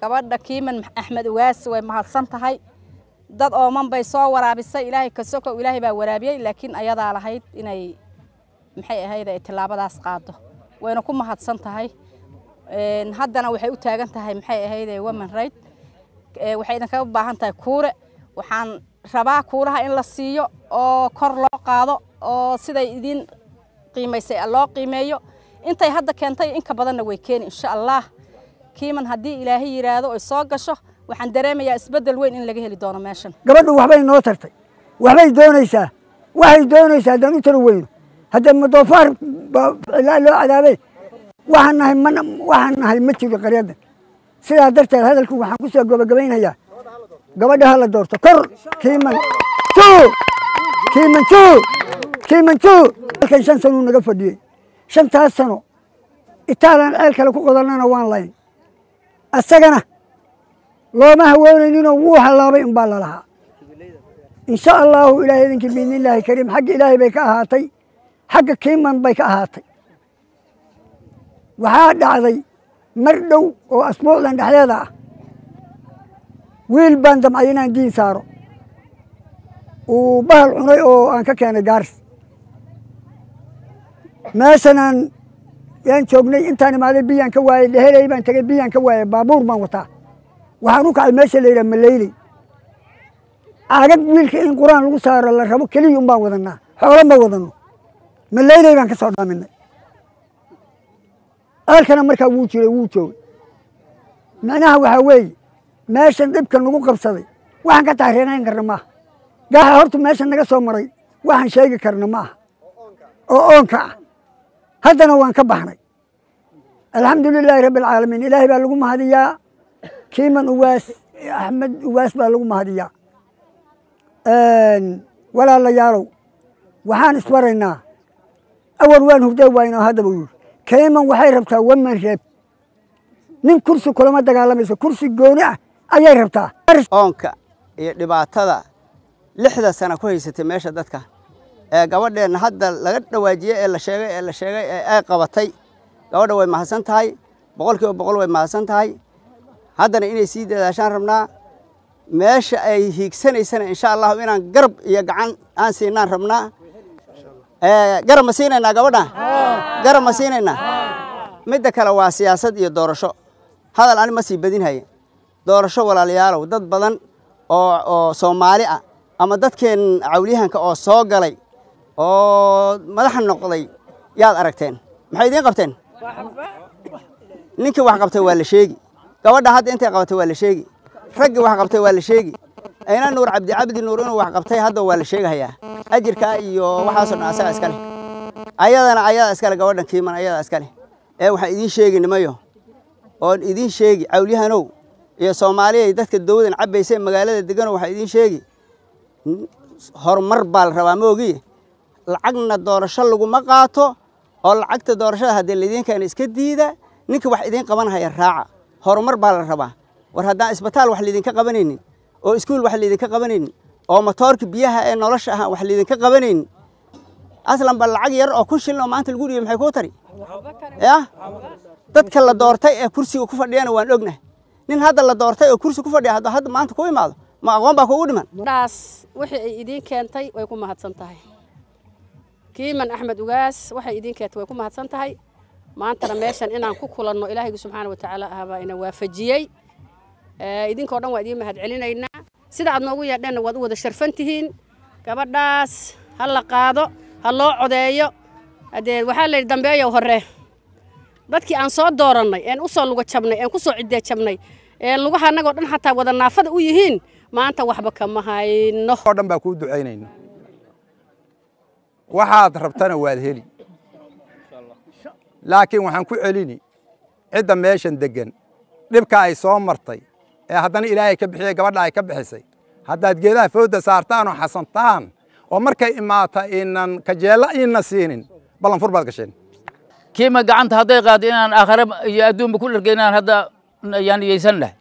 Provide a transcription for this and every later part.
gabadha kiiman axmed ugaas way mahadsan tahay dad ooman bay soo waraabisay ilaahay kasoko ilaahay baa waraabiyey laakiin ayadaa lahayd inay maxay ahayd ay tillaabadaas qaado wayna ku mahadsan tahay haddana waxay u taagan tahay maxay ahayd women right waxay idinkaga baahan tahay kuure waxaan rabaa kuuraha in la siiyo oo kor loo qaado oo siday idin qiimaysay loo qiimeeyo intay hadda keentay inka badanna way keeni insha allah kiiman haddii ilaahay yidhaahdo ay soo gasho waxaan dareemayaa isbeddel weyn in laga heli doono meeshan gabadhu waxbay noo tartay waxbay doonaysaa waxay doonaysaa haddaan u tala weyno haddee madoofaar ilaa loo cadaabay waxaan nahay man waxaan nahay ma jiro qaryaddan sidaa darteed hadalku waxaan ku soo gabagabaynayaa gabadha ha la doorto kor kiiman juu kiiman juu kiiman juu halkan shan sanuu naga fadhiyey shantaas sano itaalan ceel kale ku qodannana waan layn asagana looma hawoonayninoo wuu hallaabay unbaa lalahaa insha allaahu ilaahay idinkii biidnillaahi kariim xagga ilaahay bay ka ahaatay xagga kiiman bay ka ahaatay waxaa dhacday mar dhow oo asbuucdan dhexdeeda ah wiil baan damcay inaan diin saaro uu bahal cunay oo aan ka keenay gaaris meeshanaan yaan joognay intaan imaaday biyaan ka waayey dheheley baan tegey biyaan ka waayey baabuur baan wataa waxaan u kacay meesha la yidhaha maleyley caagad wiilka in qur-aan lagu saaro la rabo keliya un baan wadanaa xoolo ma wadano maleyley baan ka soo dhaaminay ceelkana markaa wuu jiray wuu joogay micnaha waxaa weeye meeshan dhibka nagu qabsaday waxaan ka tahreenayn karna maaha gaaxa horta meeshan naga soo maray waxaan sheegi karna maaha oo oonka ah haddana waan ka baxnay alxamdu lilaahi rabbi alcaalamiin ilaahay baa lagu mahadiyaa kiiman uwaas axmed uwaas baa lagu mahadiyaa walaalayaalow waxaan isbaraynaa awal waan hurdee waynoo haddaba yiri kiiman waxay rabtaa waman reeb nin kursi kulama dagaalamayso kursi gooni ah ayay rabtaa oonka iyo dhibaatada lixda sana ku haysatay meesha dadka ee gabadheenna hadda laga dhawaajiyey ee la sheegay ee la sheegay ee ay qabatay gabadha way mahadsan tahay boqol kiiba boqol way mahadsan tahay haddana inay sii dadaashaan rabnaa meesha ay hiigsanaysana insha allahu inaan garab iyo gacan aan siinaan rabnaa garab ma siinaynaa gabadha garab ma siinaynaa midda kale waa siyaasad iyo doorasho hadal ani ma sii badinhaya doorasho walaalayaalow dad badan oo oo soomaali ah ama dadkeen cawliyahanka oo soo galay oo madaxa noqday yaad aragteen maxay idiin qabteen ninkii wax qabtay waa la sheegi gabadha hadda intay qabatay waa la sheegi raggii wax qabtay waa la sheegi ayna nuur cabdi cabdi nuur inuu wax qabtay hadda waa la sheegahayaa ajirkaa iyo waxaasoo dhan asaga iska leh ayadana ayadaa iska leh gabadhan kiiman ayadaa iska leh ee waxaan idiin sheegi nimayo oon idiin sheegi cawliyahanow iyo soomaaliyay dadka dawladan cabbaysa magaalada degano waxaa idiin sheegi horumar baa la rabaa ma ogiye lacagna doorasho laguma qaato oo lacagta doorashada haddii laidiin keena iska diida ninka wax idiin qabanhaya raaca horumar baa la rabaa war haddaan isbitaal wax laydinka qabanaynin oo iskuul wax laydinka qabanaynin oo matoorka biyaha ee nolosha ah wax laydinka qabanaynin aslan ba lacag yar oo kun shilin oo maanta lagu dhiibay maxay kuu tari yah dadka la doortay ee kursiga ku fadhiyana waan ognahay nin hadda la doortay oo kursi ku fadhiya hadda hadda maanta ku imaado ma aqoon baa kugu dhiman dhaas wixii ay idiin keentay way ku mahadsan tahay kiiman axmed ugaas waxay idiin keentay way ku mahadsan tahay maantana meeshan inaan ku kulanno ilaahaygu subxaana wa tacaala ah baa ina waafajiyey idinkoo dhan waa idiin mahad celinaynaa sida aad noogu yeedheenna waad u wada sharfan tihiin gabadhaas ha la qaado ha loo codeeyo haddee waxaa layidhi dambeeyow hore dadkii aan soo doorannay een u soo luga jabnay een ku soo ciddee jabnay ee lugaha annagoo dhan xataa wada naafada u yihiin maanta waxba kama hayno oo dhan baa kuu ducaynayna waxaad rabtana waad heli laakiin waxaan ku celini cidda meeshan deggan dhibka ay soo martay ee haddana ilaahay ka bixiyey gabadha ay ka bixisay haddaad geedaha fooda saartaan oo xasantaan oo markay imaata inan kajeella iina siinin ballanfur baad gasheen kiima gacanta hadday qaado inaan aakhare iyo adduunba ku dhargay inaan hadda yaan niyeysan lahay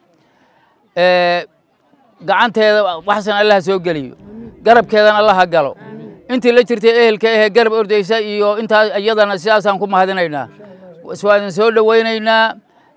gacanteeda waxsan allaha soo geliyo garabkeedana allaha galo intii la jirtay ehelka ahee garab ordaysa iyo intaa iyadana sidaasaan ku mahadinaynaa waa idin soo dhowaynaynaa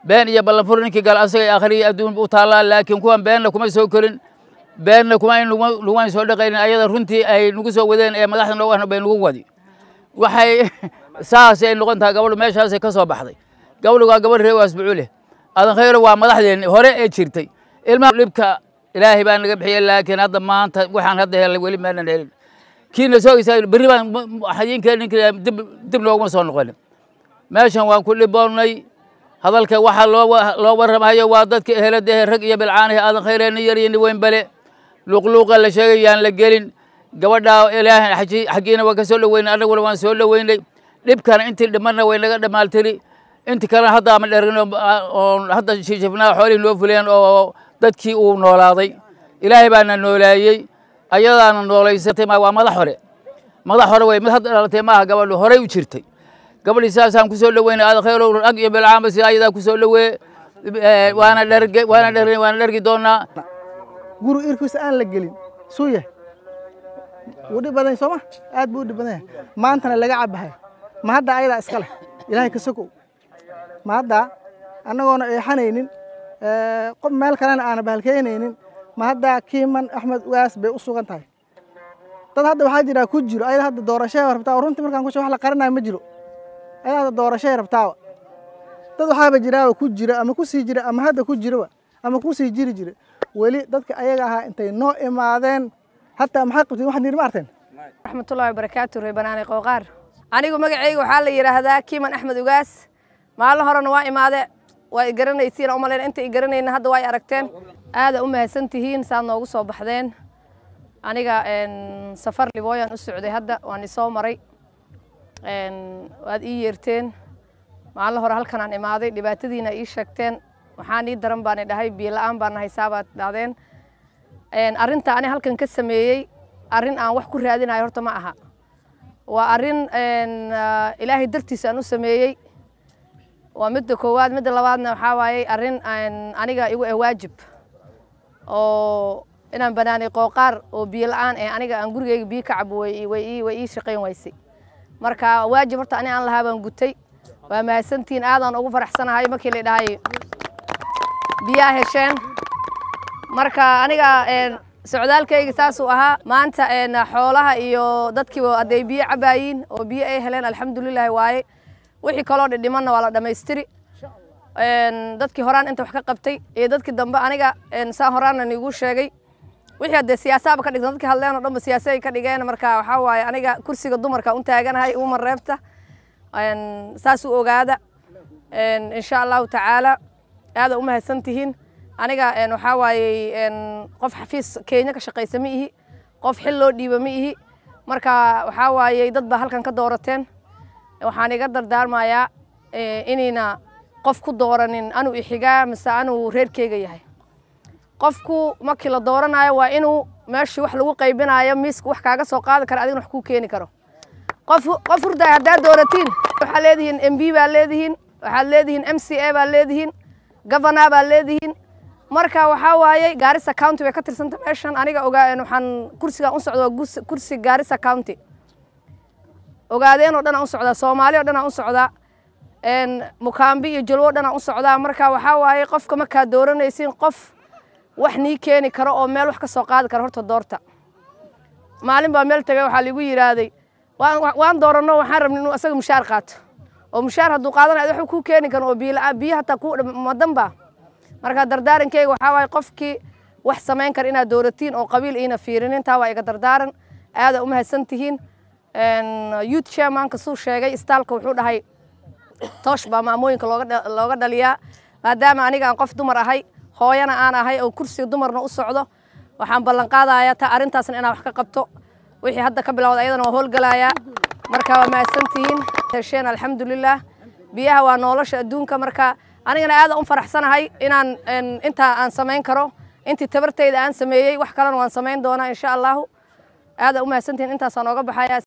been iyo ballanfur ninkii gala asagay akhriya adduun u taallaa laakiin kuwan beenna kuma soo korin beenna kuma lugumayn soo dhaqaynin ayada runtii ay nagu soo wadeen ee madaxda noogu ahna bay nagu wadi waxay saasay noqon tahay gabadhu meeshaasay ka soo baxday gabadhu waa gabadh reer waasbucuuleh adan khayro waa madaxdeenni hore ee jirtay ilmaha dhibka ilaahay baa naga bixiyey laakiin hadda maanta waxaan hadda helay weli maanan helin kiina soogaysaa berri baan xayiinkeena ninka dib dib nooguma soo noqonin meeshan waan ku dhiboonnay hadalka waxaa loo loo warramayo waa dadka ehelada ehe rag iyo bilcaanahe aadan khayre nin yar iyo nin weyn bale luuqluuqa la sheegay yaan la gelin gabadhaa ilaahay xaggiina waa ka soo dhoweynay annaguna waan soo dhoweynay dhibkana intii dhimanna way naga dhamaaltiri inti kalena hadda ama dherin oo hadda shishifnaa xoolihii noo fuleen oo dadkii uu noolaaday ilaahay baana noolaayey ayadaana noolaysatay waa madax hore madax hore wey mid hadda dhalatay maaha gabadhu horey u jirtay gabadhii saasaan kusoo dhoweynay aada khayrow ag iyo bilcaamba sida ayadaa kusoo dhowee waana dherge waana dher waana dhergi doonaa guri irkiisa aan la gelin suu yahay wuu dhib badan sooma aad buu u dhib badan yahay maantana laga cabahay ma hadda ayadaa iska leh ilaahay ka sokow ma hadda annagoona eexanaynin qof meel kalena aana bahalkeynaynin ma hadda kiiman axmed ugaas bay u sugan tahay dad hadda waxaa jira ku jiro ayada hadda doorashay rabtaa runtii markaan ku wax la qarinayo ma jiro ayada hadda doorashay rabtaa dad waxaaba jiraaba ku jira ama ku sii jira ama hadda ku jiraba ama ku sii jiri jira weli dadka ayaga ahaa intay noo imaadeen hataa maxay qabteen waxaad nidhi ma arteen raxmatullahi wabarakaatu reer banaani qooqaar anigu magacayga waxaa la yidhaahdaa kiiman axmed ugaas maalin horena waa imaade waa i garanaysiin u malayn inta i garanayna hadda waa i aragteen aada u mahadsan tihiin saad noogu soo baxdeen aniga safar libooyan u socday hadda waan isoo maray waad ii yeerteen maalin hore halkan aan imaaday dhibaatadiina ii sheegteen waxaan ii daran baan idhahay biyo la-aan baan haysaa baad dhahdeen arrinta ani halkan ka sameeyey arrin aan wax ku raadinayo horta ma aha waa arrin ilaahay dartiisa aan u sameeyey waa midda koowaad midda labaadna waxaa waayey arrin aniga igu ah waajib oo inaan banaanay qooqaar oo biyo la-aan eh aniga aan gurigeyga biyo ka cabo way way ii shaqayn waysay marka waajib horta ani aan lahaa baan gutay waa mahadsantihiin aadaan ugu faraxsanahay markii la dhahay biyaa hesheen marka aniga socdaalkayga saasuu ahaa maanta xoolaha iyo dadkiiba hadday biyo cabaayiin oo biyo ay heleen alxamdulilahi waaye wixii kaloo dhidhimanna waa la dhammaystiri dadkii horaan inta wax ka qabtay iyo dadkii dambe aniga saan horaanna niigu sheegay wixii haddee siyaasaaba ka dhigtan dadkii hadleen oo dhanba siyaasa ay ka dhigeen marka waxaa waaye aniga kursiga dumarka un taaganahay uma reebta saas u ogaada insha allahu tacaala aada u mahadsan tihiin aniga waxaa waayey qof xafiis kenya ka shaqaysa ma ihi qof xil loo dhiiba ma ihi marka waxaa waayey dad baa halkan ka doorateen waxaan iga dardaarmayaa inayna qof ku dooranin anuu ixigaa mise anuu reerkeyga yahay qofku markii la dooranayo waa inuu meeshii wax lagu qaybinayo miiska wax kaaga soo qaadi kara adigna wax kuu keeni karo qof qof hurdaay haddaad dooratiin waxaad leedihiin m b baad leedihiin waxaad leedihiin m c a baad leedihiin governor baad leedihiin marka waxaa waayey gaarisa county way ka tirsanta meeshan aniga ogaa waxaan kursigan u socda waa kursi gaarisa county ogaadeen oo dhan aan u socdaa soomaali oo dhan aan u socdaa mukaambi iyo jalwo dhan aan u socdaa marka waxaa waaye qofka markaad dooranaysiin qof wax nii keeni karo oo meel wax ka soo qaadi kara horta doorta maalin baa meel tagay waxaa liigu yidhaahday waan dooranno waxaan rabnay inuu asaga mushaar qaato oo mushaar hadduu qaadanayo wax kuu keeni karo oo biyo hataa ku madanba marka dardaarankeyga waxaa waaye qofkii wax samayn kara inaad dooratiin oo qabiil iina fiirinin taa waa iga dardaaran aada u mahadsan tihiin youth chairmanka suu sheegay istaalka wuxuu dhahay toosh baa maamooyinka looga dhaliyaa maadaama aniga aan qof dumar ahay hooyana aan ahay oo kursiga dumarna u socdo waxaan ballan qaadayaa ta arrintaasna inaan wax ka qabto wixii hadda ka bilowda ayadana waa howlgalayaa marka waa mahadsantihiin hesheen alxamdulilah biyaha waa nolosha adduunka marka anigana aada u faraxsanahay inaan intaa aan samayn karo intii tabartayda aan sameeyey wax kalena waan samayn doonaa insha allahu aada u mahadsantihiin intaasaan ooga baxaya